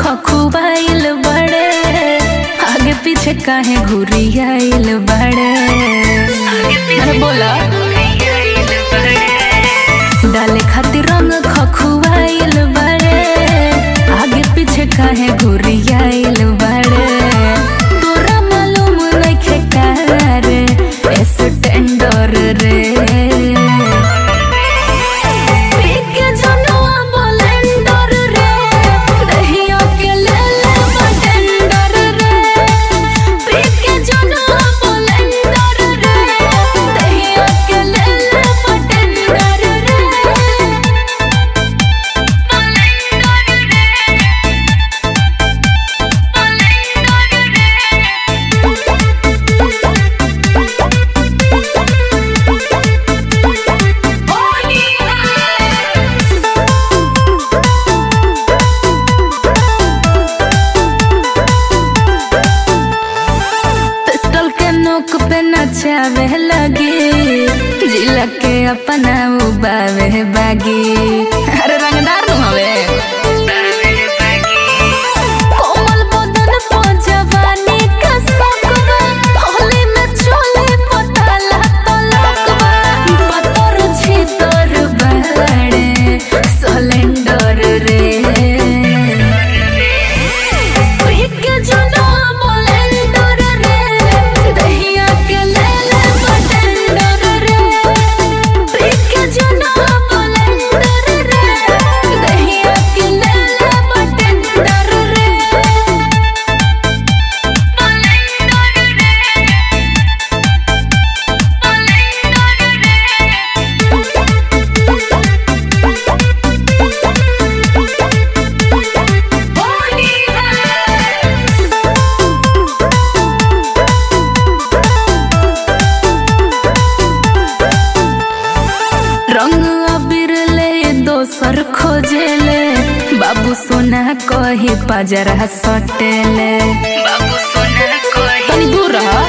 खखुआइल बड़े आगे पीछे काहे घुरियाइल बड़े अरे बोला डाले खातिर रंग खखुआइल बड़े आगे पीछे काहे घुरियाइल बड़े तोरा मालूम नइखे का रे एस टेंडर रे पीके जनुआ बोलेंडर रे दहिया के ले ले बटेंडर रे पीके जनुआ बोलेंडर रे दहिया के ले ले बटेंडर रे पिस्टल के नोक पे नचावे लगी जिला के अपना उबावे बागी अरे रंगदार नु हवे कोमल बदन पो जवानी का सकवा होली में चोले पताला तलकवा पतर छी तोर बड़े सिलेंडर रे पीके जनुआ बोलेंडर रे दहिया के ले ले बटेंडर रे पीके जनुआ बोलेंडर रे दहिया के ले ले बटेंडर रे रंग अबीर ले दोसर खोजेले बाबू सोना कही पजरा सटेले बाबू सोना कही तनी दूर रह